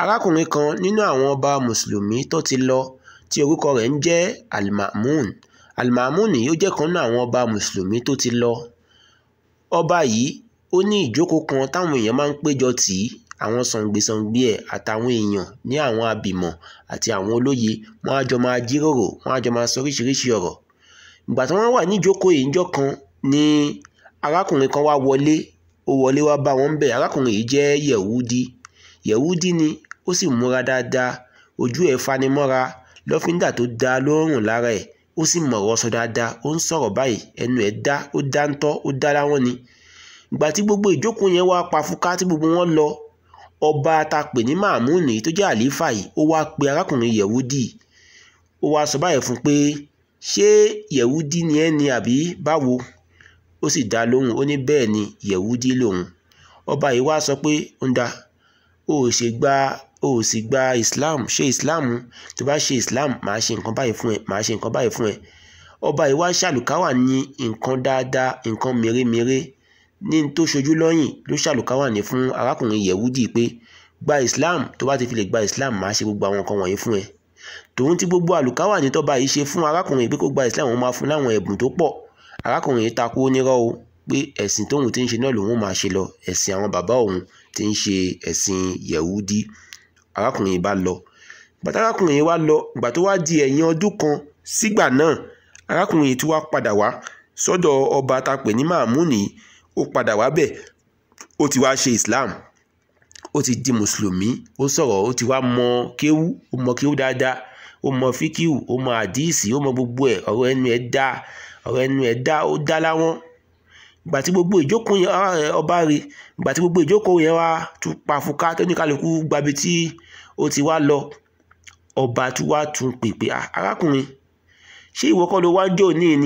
arákùnrin kan nínú àwọn ọba mùsùlùmí tó ti lọ tí orúkọ rẹ̀ ń jẹ́ almamun almamun yìí ó jẹ́ kan nínú àwọn ọba mùsùlùmí tó ti lọ ọba yìí ó ní ìjókòó kan táwọn èèyàn máa ń péjọ tì í àwọn sàngbèsàngbè ẹ̀ àtàwọn èèyàn ní àwọn abìmọ̀ àti àwọn olóye wọ́n á jọ máa jíròrò wọ́n á jọ máa sọ oríṣiríṣi ọ̀rọ̀ ìgbà tí wọ́n wà níjókòó yìí ńjọ́ kan ni arákùnrin kan wá wọlé ó wọlé wá bá wọn bẹ̀ arákùnrin yìí jẹ́ yẹ̀wúdí yẹ̀wúdí ni ó sì múra dáadáa ojú ẹ̀ fanimọ́ra lọ́fíńdà tó dáa ló ń rùn lára ẹ̀ ó sì mọ̀rọ̀ sọ dáadáa ó ń sọ̀rọ̀ báyìí ẹnu ẹ̀ dá ó dá ń tọ́ ó dá láwọn ni ìgbà tí gbogbo ìjókòó yẹn wá pa fúká tí gbogbo wọn lọ ọba tá pè ní màmúnì tó jẹ́ àlífà yìí ó wá pe arákùnrin yẹ̀wúdí ó wá sọ báyìí fún pé ṣé yẹ̀wúdí ni ẹ́ ni àbí báwo ó sì dá lóhùn ó ní bẹ́ẹ̀ ni yẹ̀wúdí lòun ọba yìí wá sọ pé ó ń da ó ò ṣe gba ó ò sì gba islam ṣe islam tó bá ṣe islam màá ṣe nǹkan báyìí fún ẹ màá ṣe nǹkan báyìí fún ẹ ọba yìí wá ṣàlùkáwà ní nǹkan dáadáa nǹkan mèremère ní n tó ṣojú lọ́yìn ló ṣàlùkáwà ní fún arákùnrin yẹ̀wúdì pé gba islam tó bá ti fi lè gba islam màá ṣe gbogbo àwọn nǹkan wọ̀nyí fún ẹ tòun tí gbogbo àlùkáwà ní tọ́ba yìí ṣe fún arákùnrin pé kó gba islam wọn máa fún láwọn ẹ̀bùn tó pọ̀ arákùnrin yìí takú onírọ́ o pé ẹ̀sìn tóun ti ń ṣe náà lòun máa ṣe lọ ẹ̀sìn àwọn bàbá òun ti ń ṣe ẹ̀sìn yẹ̀wúdí arákùnrin yìí bá lọ bàtà arákùnrin yìí wá lọ ìgbà tó wá di ẹ̀yìn ọdún kan sígbà náà arákùnrin yìí tún wá padà wá sọ́dọ̀ ọba tá pè ní màmúnì ó padà wá bẹ̀ ó ti wá ṣe islam ó ti di mùsùlùmí ó sọ̀rọ̀ ó ti wá mọ kéwú ó mọ kéwú dáadáa ó mọ fíkíwù ó mọ àdíìsì ó mọ gbogbo ẹ̀ ọ̀rọ̀ ẹnu ẹ̀ dá ọ̀rọ̀ ẹnu ẹ̀ dá ó dá láwọn ìgbà tí gbogbo ìjókòó yẹn ọba rè ìgbà tí gbogbo ìjókòó yẹn wá tún pa fúká tó ní kálukú gbabi tí ó ti wá lọ ọba tún wá tún pèpè arákùnrin ṣé ìwọ kọ́ ló wá jò ní ni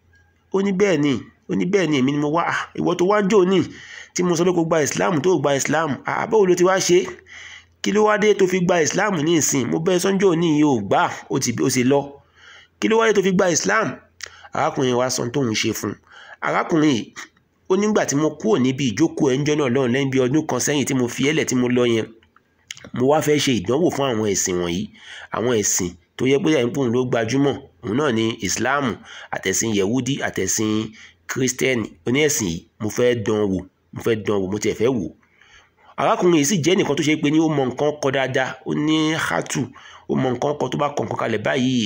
ó ní bẹ́ẹ̀ ni ó ní bẹ́ẹ̀ ni èmi ni mo wá ìwọ tó wá jò ní tí mo sọ pé kó gba islam tó gba islam àbẹ̀wò ló ti wá ṣe kí ló wá dé tó fi gba islam ní ìsìn mo bẹ́ẹ̀ sọ́njọ́ ní iye ò gbà ó sì lọ kí ló wá dé tó fi gba islam arákùnrin wa sọ tóun ṣe fún arákùnrin yìí ó nígbà tí mo kúrò níbi ìjókòó ẹnjọ́ náà lọ́run lẹ́yìn bí ọdún kan sẹ́yìn tí mo fi ẹlẹ̀ tí mo lọ yẹn mo wá fẹ́ ṣe ìdánwò fún àwọn ẹ̀sìn wọ̀nyí àwọn ẹ̀sìn tó yẹ pé ẹ̀ńpọ̀n ló gbajúmọ̀ òun náà ni islam àtẹ̀sìn yehudi àtẹ̀sìn kírísítẹ́nì oníẹ̀sìn yìí mo fẹ́ dán wò mo fẹ́ dán wò mo tiẹ̀ fẹ́ wò arákùnrin yìí sì jẹ́ nìkan tó ṣe pé ní ó mọ nǹkan kọ dáadáa ó ní hátù ó mọ nǹkan kọ tó bá kọ nǹkan kalẹ̀ báyìí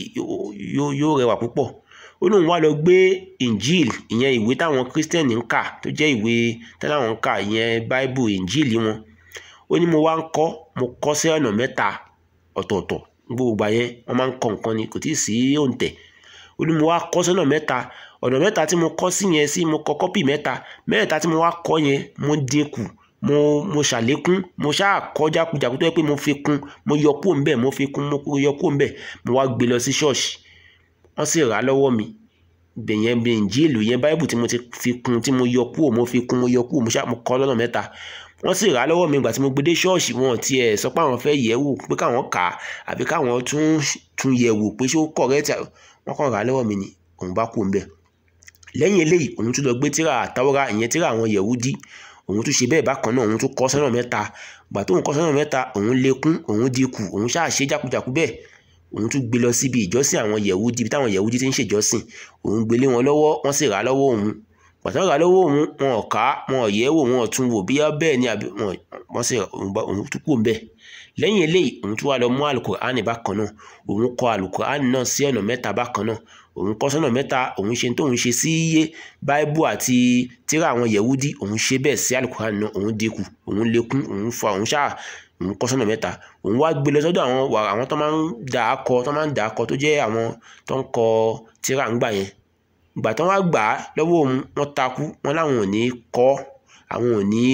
yóò rẹwà púpọ̀ ó lóun wá lọ gbé injil ìyẹn ìwé táwọn kírísítẹ́nì ń kà tó jẹ́ ìwé táwọn ń kà ìyẹn báíbù injil wọn ó ní mo wá ń kọ́ mo kọ́ sí ọ̀nà mẹ́ta ọ̀tọ̀ọ̀tọ̀ gbogbo ìgbà yẹn wọ́n máa ń kọ nǹkan ni kò tí ì sí òǹtẹ̀ ó ní mo wá kọ́ sọ́nà mẹ́ta ọ̀nà mẹ́ta tí mo kọ́ sí yẹn sí mo kọ kọ́pì mẹ́ta mẹ́ta tí mo wá kọ́ yẹn mo dínkù mo mo ṣàlékún mo ṣáà kọ́ jákujàku tó yẹ pé mo fi kún mo yọ kúrò ńbẹ̀ mo fi kún mo yọ kúrò ńbẹ̀ mo wá gbé lọ sí ṣọ́ọ̀ṣì wọ́n sì rà á lọ́wọ́ mi bẹ̀yẹn bí ìnjíìlù yẹn báíbù tí mo ti fi kún tí mo yọ kúrò mo fi kún mo yọ kúrò mo ṣáà mo kọ́ lọ́nà mẹ́ta wọ́n sì rà á lọ́wọ́ mi ìgbà tí mo gbé dé ṣọ́ọ̀ṣì wọn ti ẹ̀ sọ pé àwọn fẹ́ yẹ̀ wò pé káwọn kà á àbí káwọn tún tún yẹ̀ wò pé ṣé ó correct wọ́n kàn rà á lọ́wọ́ mi ni òun bá kú ńbẹ̀ lẹ́yìn eléyìí òun tún lọ gbé tíra àtàwọ́rá ìyẹn tíra àwọn yẹ̀wúdí òun tún ṣe bẹ́ẹ̀ bákan náà òun tún kọ́ sọ́nà mẹ́ta gbà tóun kọ́ sọ́nà mẹ́ta òun lékún òun dínkù òun ṣáà ṣe jákujàku bẹ́ẹ̀ òun tún gbé lọ síbi ìjọsìn àwọn yẹ̀wúdí ibi táwọn yẹ̀wúdí ti ń ṣèjọsìn òun gbélé wọn lọ́wọ́ wọ́n sì rà á lọ́wọ́ òun pàtó rà á lọ́wọ́ òun wọn ò ká wọn ò yẹ̀ wò wọn ò tún wò bí bẹ́ẹ̀ ni àbí wọ́n sì òun tún kú bẹ́ẹ̀ lẹ́yìn eléyìí òun tún wá lọ mú alukur'ani bákan náà òun kọ alukur'ani náà sí ọ̀nà mẹ́ta bákan náà òun kọ́ sọ́nà mẹ́ta òun ṣe tóun ṣe sí iye báíbù àti tíra àwọn yẹ̀wúdí òun ṣe bẹ́ẹ̀ sí alukur'ani náà òun dínkù òun lékún òun fa òun ṣáà òun kọ́ sọ́nà mẹ́ta òun wá gbé lọ sọ́dọ̀ àwọn àwọn tó máa ń dà á kọ tó máa ń dà á kọ tó jẹ́ àwọn tó ń kọ tíra ńgbà yẹn ìgbà tó wá gbà á lọ́wọ́ òun wọ́n takú wọ́n láwọn ò ní kọ́ àwọn ò ní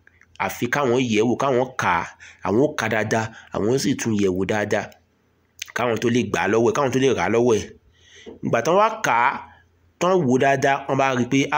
àfi káwọn yẹ̀ wò káwọn kà á àwọn ó kà dáadáa àwọn ó sì tún yẹ̀ wò dáadáa káwọn tó lè gbà á lọ́wọ́ ẹ̀ káwọn tó lè rà á lọ́wọ́ ẹ̀ ìgbà tó wá kà á tán wò dáadáa wọ́n bá rí i pé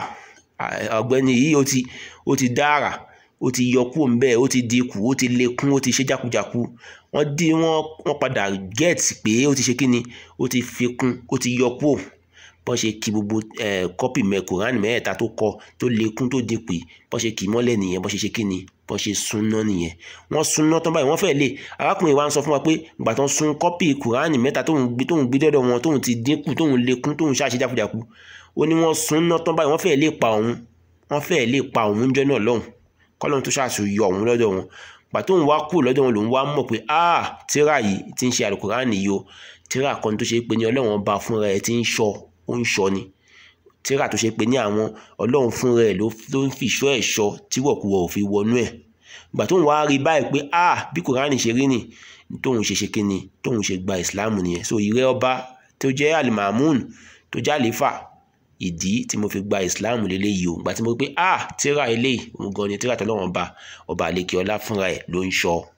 ọ̀gbẹ́ni yìí ó ti ó ti dára ó ti yọ kúrò ńbẹ̀ ó ti dínkù ó ti lékún ó ti ṣe jákujàku wọ́n dín wọ́n wọ́n padà gẹ́ẹ̀tì pé ó ti ṣe kí ni ó ti fi kún ó ti yọ kúrò bọ́n ṣe kì gbogbo kọ́pì mẹ́ kùránì mẹ́ẹ̀ẹ́ta tó kọ tó lékún tó dínkù bọ́n ṣe kì í mọ́lẹ̀ nìyẹn bọ́n ṣe ṣe kí ni bọ́n ṣe súnná nìyẹn wọ́n súnná tán báyìí wọ́n fẹ́ lè arákùnrin wa ń sọ fún wa pé ìgbà tó ń sun kọ́pì kùránì mẹ́ta tóun gbé tóun gbé dọ́dọ̀ wọn tóun ti dínkù tóun lékún tóun ṣáṣe jákujàku ó ní wọ́n súnná tán báyìí wọ́n fẹ́ lè pa òun wọ́n fẹ́ lè pa òun jọ́ náà lọ́hùn kọ́lọ́run tó ṣàṣù yọ òun lọ́dọ̀ wọn gbà tóun wá kú lọ́dọ̀ wọn lòun wá mọ̀ pé ah tíra yìí ti ń ṣe àlùkùránì yìí o tíra kan tó ṣe pé ní ọlọ́run ọba fúnra ẹ̀ ti ń ṣọ́ ó ń ṣọ́ ni tíra tó ṣe pé ní àwọn ọlọ́run fúnra ẹ̀ ló ń fi ìṣọ́ ẹ̀ ṣọ́ tí wọ̀kúwọ̀ ò fi wọnú ẹ̀ gbà tóun wá rí báyìí pé ah bí kùránì ṣe rí nì tóun ṣe ṣe kíni tóun ṣe gba ìsìláàmù nìyẹn so ìrẹ́ ọba tó jẹ́ alimamun tó jẹ́ àlefa ìdí tí mo fi gba ìsìláàmù lélẹ́yìí o gbà tí mo rí pé ah tíra eléyìí òun gan ni tíra tọ́lọ́run ọba ọba àlekè ọlá fúnra ẹ̀ ló ń ṣọ́